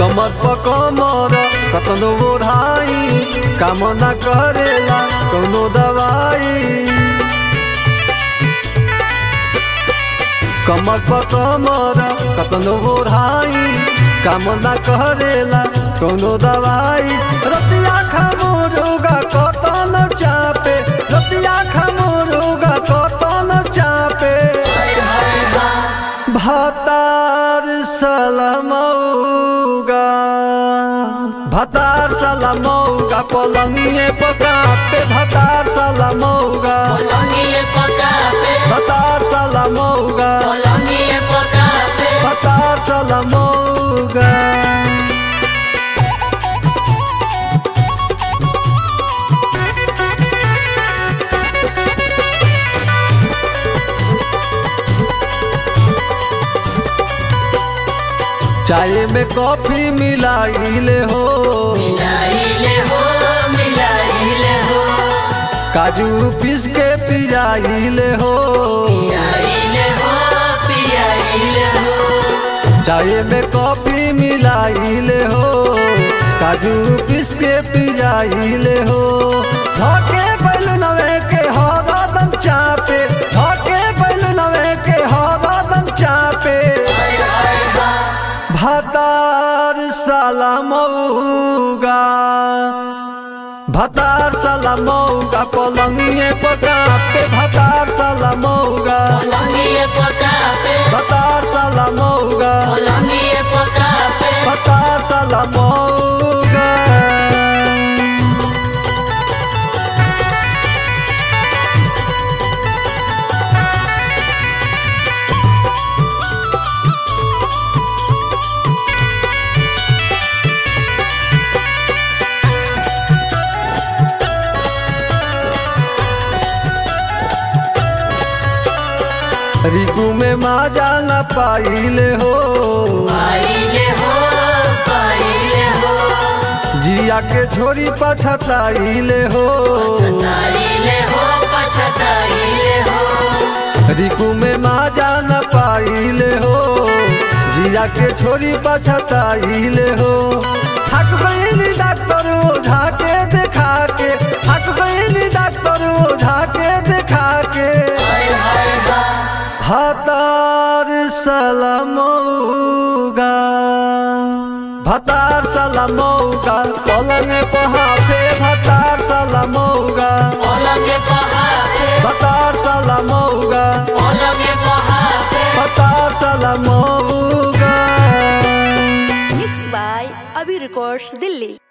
कमर प कमर कतनो ओढ़ाई काम न करेला कौनो दवाई कमर प कमर कतनो ओढ़ाई काम न करेला कौनो दवाई रतिया खामुरुगा कतन चापे रतिया खामुरुगा कतन चापे भतार सलमौगा भतार सलमौगा पलंगिए पकापे भतार सलमौगा पलंगिए पकापे भतार सलमौगा पलंगिए पकापे भतार सलमौगा चाय में कॉफी मिलाइले हो मिलाइले हो मिलाइले हो काजू पीस के पिजाइले हो पियाइले हो पियाइले हो चाय में कॉफी मिलाइले हो काजू पीस के पिजाइले हो धके बैलुनवे के हरदम चापे धके बैलुनवे के हरदम चापे भतार सलामौगा भतार सलामौगा पलंगिए पकापे भतार सलामौगा पलंगिए पकापे भतार सलामौगा पलंगिए पकापे भतार सलामौगा रिकू में माजा न पाइले हो पाइले हो पाइले हो जिया के छोरी पछताइले हो पछताइले हो पछताइले हो रिकू में माजा न पाइले हो जिया के छोरी पछताइले हो थक गईली डॉक्टर ओझा के देखा के थक गईली डॉक्टर ओझा के देखा के भतार सलमौगा भतार सलमौगा पलंग पहाफे भतार सलमौगा पलंगे पहापे भतार सलमौगा पलंगे पहापे भतार सलमौगा Mixed by Abhi Records, Delhi.